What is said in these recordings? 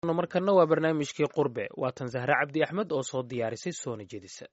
markana waa barnaamijkii qurbe waatan zahre cabdi axmed oo soo diyaarisay soona jedisa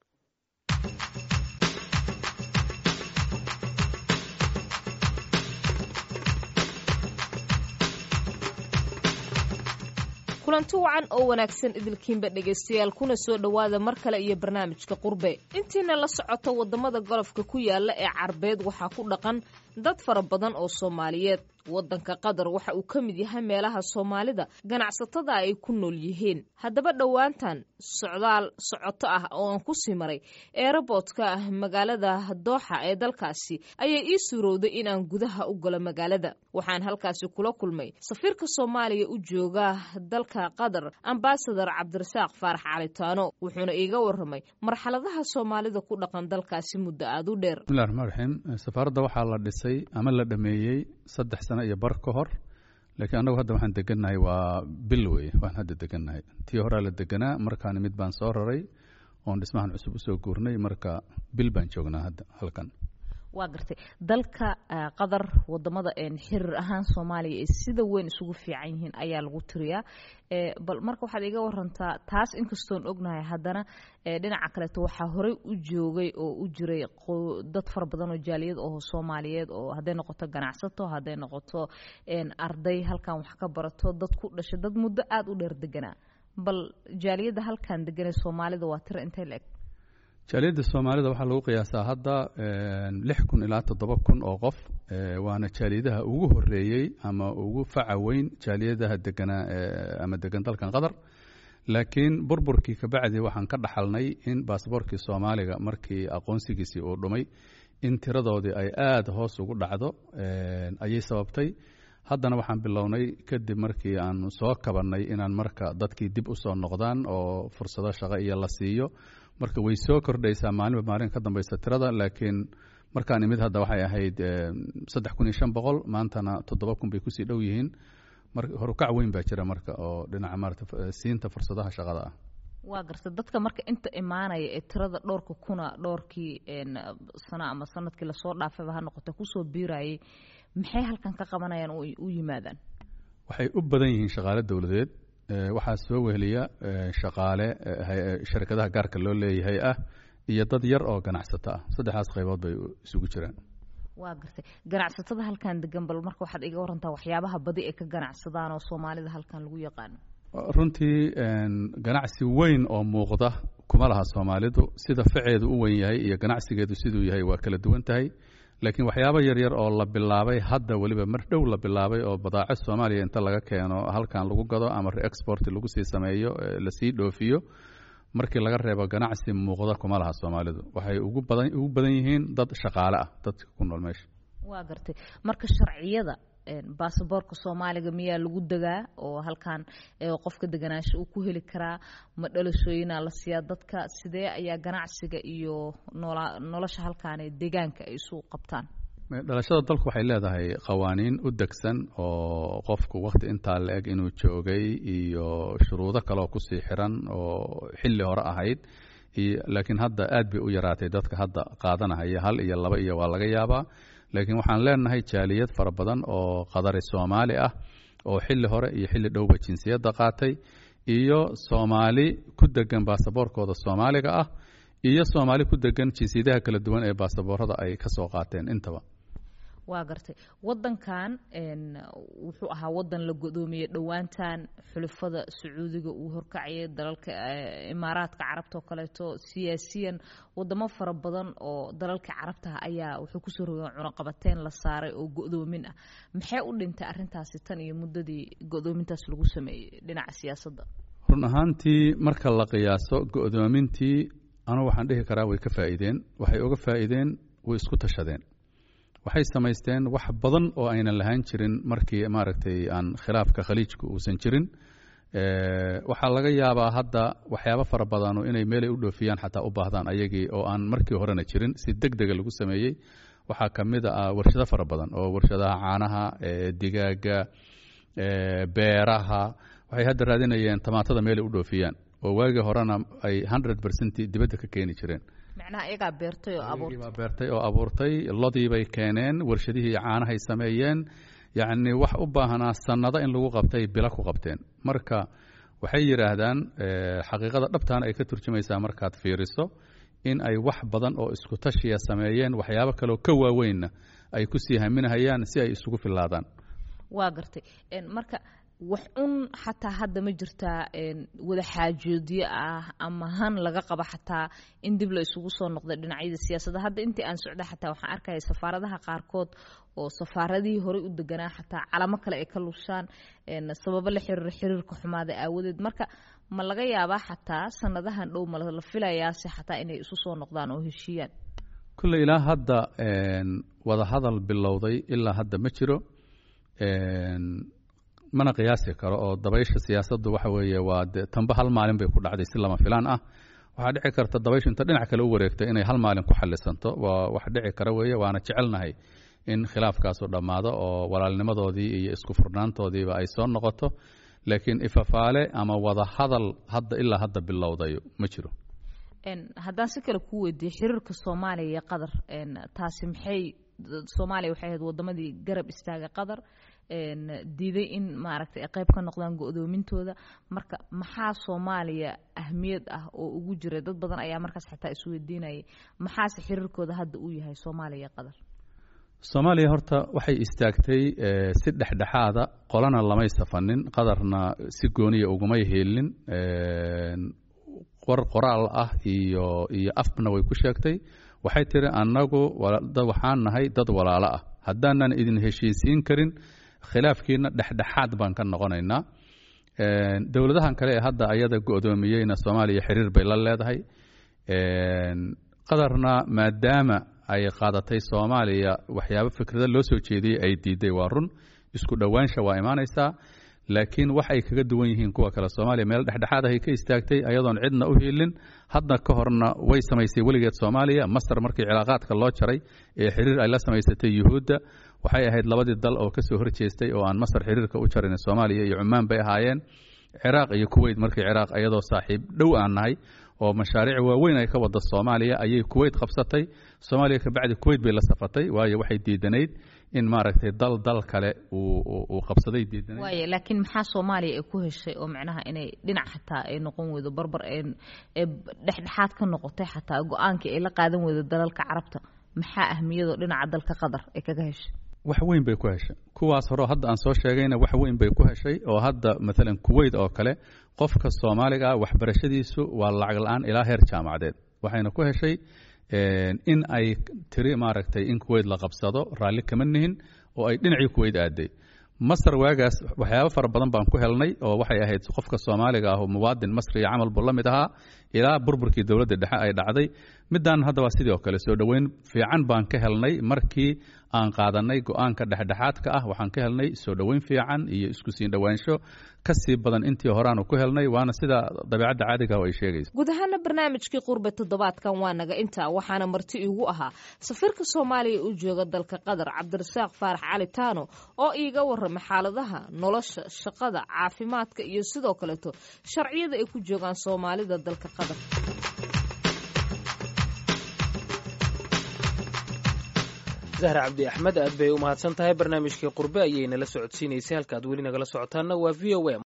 kulanti wacan oo wanaagsan idilkiinba dhegaystayaal kuna soo dhowaada mar kale iyo barnaamijka qurbe intiina la socota waddamada golofka ku yaala ee carbeed waxaa ku dhaqan dad fara badan oo soomaaliyeed waddanka qatar waxa uu ka mid yahay meelaha soomaalida ganacsatada ay ku nool yihiin haddaba dhowaantan socdaal socoto ah oo aan ku sii maray eeraboodka ah magaalada dooxa ee dalkaasi ayaa ii suurowday inaan gudaha u galo magaalada waxaan halkaasi kula kulmay safiirka soomaaliya u jooga dalka qatar ambasadar cabdirasaaq faarax calitaano wuxuuna iiga waramay marxaladaha soomaalida ku dhaqan dalkaasi muddo aada u dheer bismillahi raxmaan raxiim safaaradda waxaa la dhisay ama la dhameeyey saddex sano iyo bar ka hor laakiin annagu hadda waxaan degannahay waa bil wey waan hadda degannahay tii horaa la deganaa markaani mid baan soo raray oon dhismahan cusub usoo guurnay marka bil baan joognaa hadda halkan waa gartay dalka qatar wadamada xiriir ahaan soomaaliya ay sida weyn isugu fiican yihiin ayaa lagu tiriyaa bal marka waxaad iga warantaa taas inkastoon ognahay haddana dhinaca kaleeto waxaa horey u joogay oo u jiray dad fara badan oo jaaliyad oo soomaaliyeed oo hadday noqoto ganacsato hadday noqoto arday halkan wax ka barato dad ku dhashay dad muddo aada u dheer deganaa bal jaaliyadda halkan deganee soomaalida waa tiro intay la eg jaaliyadda soomaalida waxaa lagu qiyaasaa hadda lix kun ilaa toddoba kun oo qof waana jaaliyadaha ugu horeeyey ama ugu faca weyn jaaliyadaha deganaa ama degan dalkan qatar laakiin burburkii kabacdi waxaan ka dhaxalnay in baasboorkii soomaaliga markii aqoonsigiisii uu dhumay in tiradoodii ay aada hoos ugu dhacdo ayay sababtay haddana waxaan bilownay kadib markii aan soo kabannay inaan marka dadkii dib usoo noqdaan oo fursado shaqo iyo la siiyo marka way soo kordhaysaa maalinba maalin ka dambaysa tirada laakiin markaan imid hadda waxay ahayd saddex kun iyo shan boqol maantana toddoba kun bay kusii dhow yihiin horukac weyn baa jira marka oo dhinaca maarata siinta fursadaha shaqada ah waa garta dadka marka inta imaanaya ee tirada dhowrka kuna dhowrkii sano ama sanadkii lasoo dhaafayba ha noqota kusoo biirayay maxay halkan ka qabanayaan oo u yimaadaan waxay u badan yihiin shaqaale dowladeed waxaa soo weheliya shaqaale sharikadaha gaarka loo leeyahay ah iyo dad yar oo ganacsato ah saddexdaas qaybood bay isugu jiraan waa gartay ganacsatada halkan degan bal marka waxaad iga warantaa waxyaabaha badi ay ka ganacsadaan oo soomaalida halkan lagu yaqaano runtii ganacsi weyn oo muuqda kuma laha soomaalidu sida faceedu u weyn yahay iyo ganacsigeedu siduu yahay waa kala duwan tahay laakiin waxyaabo yaryar oo la bilaabay hadda weliba mar dhow la bilaabay oo badaaco soomaaliya inta laga keeno halkan lagu gado ama reexport lagu sii sameeyo lasii dhoofiyo markii laga reebo ganacsi muuqda kuma laha soomaalidu waxay ugu badan ugu badan yihiin dad shaqaale ah dadka ku nool meesha waa gartay marka sharciyada baasaboorka soomaaliga miyaa lagu degaa oo halkan qofka deganaansho uu ku heli karaa ma dhalashooyinaa la siiyaa dadka sidee ayaa ganacsiga iyo nolosha halkaan deegaanka ay isu qabtaan dhalashada dalku waxay leedahay qawaaniin u degsan oo qofku wakti intaa la eg inuu joogay iyo shuruudo kaleoo kusii xiran oo xilli hore ahayd laakiin hadda aad bay u yaraatay dadka hadda qaadanahaya hal iyo laba iyo waa laga yaabaa laakiin waxaan leenahay jaaliyad fara badan oo qadari soomaali ah oo xilli hore iyo xilli dhowba jinsiyadda qaatay iyo soomaali ku degan baasaboorkooda soomaaliga ah iyo soomaali ku degan jinsiyadaha kala duwan ee baasaboorada ay ka soo qaateen intaba waa gartay wadankan wuxuu ahaa wadan la godoomiyey dhowaantan xulafada sacuudiga uu horkacayay dalalka imaaraadka carabta oo kaleeto siyaasiyan wadamo fara badan oo dalalka carabtaha ayaa wuxuu kusoo rogeen cunaqabateyn la saaray oo go-doomin ah maxay u dhintay arintaasi tan iyo muddadii go-doomintaas lagu sameeyey dhinaca siyaasadda run ahaantii marka la qiyaaso go-doomintii anugu waxaan dhihi karaa way ka faa'iideen waxay uga faa'iideen way isku tashadeen waxay samaysteen wax badan oo aynan lahaan jirin markii maaragtay aan khilaafka khaliijka uusan jirin waxaa laga yaabaa hadda waxyaabo fara badano inay meelay u dhoofiyaan xataa u baahdaan ayagii oo aan markii horena jirin si deg dega lagu sameeyey waxaa ka mid ah warshado fara badan oo warshadaha caanaha digaaga beeraha waxay hadda raadinayeen tamaatada meelay u dhoofiyaan oo waagii horena ay hundred percent dibadda ka keeni jireen macnaha iyagaa beertay oo abuurtay baa beertay oo abuurtay lodii bay keeneen warshadihii caanahay sameeyeen yacni wax u baahnaa sannado in lagu qabtay bila ku qabteen marka waxay yidhaahdaan xaqiiqada dhabtaana ay ka turjumaysaa markaad fiiriso in ay wax badan oo isku tashiya sameeyeen waxyaabo kaleoo ka waaweynna ay ku sii haminahayaan si ay isugu filaadaan waa gartay marka wax un xataa hadda ma jirtaa wada xaajoodyo ah ama han laga qabo xataa in dib la isugu soo noqda dhinacyada siyaasadda hadda intii aan socda xataa waxaan arkaya safaaradaha qaarkood oo safaaradihii horey u deganaa xataa calamo kale ay ka lushaan sababo la xiriira xiriirka xumaada aawadeed marka ma laga yaabaa xataa sanadahan dhow ma la filayaase xataa inay isu soo noqdaan oo heshiiyaan kulle ilaa hadda wada hadal bilowday ilaa hadda ma jiro mana qiyaasi karo oo dabaysha siyaasaddu waxa weeye waa de tanba hal maalin bay ku dhacday si lama filaan ah waxaa dhici karta dabayshu inta dhinac kale u wareegta inay hal maalin ku xalisanto waa wax dhici kara weeye waana jecelnahay in khilaafkaasu dhammaado oo walaalnimadoodii iyo isku furnaantoodiiba ay soo noqoto laakiin ifafaale ama wada hadal hadda ilaa hadda bilowdayo ma jiro haddaan si kale ku weydiiye xiriirka soomaaliya iyo qatar taasi maxay soomaaliya waxay ahayd wadamadii garab istaaga qatar diiday in maaragtay ay qayb ka noqdaan go-doomintooda marka maxaa soomaaliya ahmiyad ah oo ugu jira dad badan ayaa markaas xataa isweydiinayay maxaase xiriirkooda hadda uu yahay soomaaliya iyo qatar soomaaliya horta waxay istaagtay si dhexdhexaada qolana lamay safanin qadarna si gooniya ugumay heelin qor qoraal ah iyo iyo afna way ku sheegtay waxay tiri annagu waxaan nahay dad walaalo ah haddaanan idin heshiisiin karin khilaafkiina dhexdhexaad baan ka noqonaynaa dowladahan kale ee hadda ayada go-doomiyeyna soomaaliya xiriir bay la leedahay qadarna maadaama ay qaadatay soomaaliya waxyaabo fikrada loo soo jeediyey ay diiday waa run isku dhowaansha waa imaanaysaa laakiin waxay kaga duwan yihiin kuwa kale soomaaliya meel dhexdhexaad ahay ka istaagtay ayadoon cidna u hiilin hadda ka horna way samaysay weligeed soomaaliya masar markii cilaaqaadka loo jaray ee xiriir ay la samaysatay yuhuudda waxay ahayd labadii dal oo kasoo horjeestay oo aan masar xiriirka u jarin soomaaliya iyo cumaan bay ahaayeen ciraaq iyo kuweyt markii ciraaq iyadoo saaxiib dhow aan nahay oo mashaariic waaweyn ay ka wada soomaaliya ayay kuweyt qabsatay soomaaliya kabacdi kuweyt bay la safatay waayo waxay diidanayd in maaragtay dal dal kale uu qabsaday diidanayd waaya laakiin maxaa soomaaliya ay ku heshay oo macnaha inay dhinac xataa ay noqon weydo barbar ee dhexdhexaad ka noqotay xataa go-aankii ay la qaadan weydo dalalka carabta maxaa ahmiyadoo dhinaca dalka qatar ay kaga heshay wax weyn bay ku heshay kuwaas hore hadda aan soo sheegayna wax weyn bay ku heshay oo hadda maalan kuweyt oo kale qofka soomaaliga ah waxbarashadiisu waa lacag la-aan ilaa heer jaamacadeed waxayna ku heshay in ay tiri maaragtay in kuweyt la qabsado raalli kama nihin oo ay dhinacii kuweyt aaday masar waagaas waxyaabo fara badan baan ku helnay oo waxay ahayd qofka soomaaliga ah oo muwaadin masriya camal buu la mid ahaa ilaa burburkii dowladda dhexe ay dhacday midaan hadda waa sidii oo kale soo dhoweyn fiican baan ka helnay markii aan qaadanay go-aanka dhexdhexaadka ah waxaan ka helnay soo dhoweyn fiican iyo isku siin dhowaansho ka sii badan intii horaanu ku helnay waana sida dabeicadda caadiga oo ay sheegayso guud ahaana barnaamijkii qurbe toddobaadkan waa naga intaa waxaana marti iigu ahaa safiirka soomaaliya u jooga dalka qatar cabdirasaaq faarax cali taano oo iiga warramay xaaladaha nolosha shaqada caafimaadka iyo sidoo kaleeto sharciyada ay ku joogaan soomaalida dalka qatar zahra cabdi axmed aad bay u mahadsan tahay barnaamijkii qurbe ayay nala socodsiinaysay halka aad weli nagala socotaanna waa v o m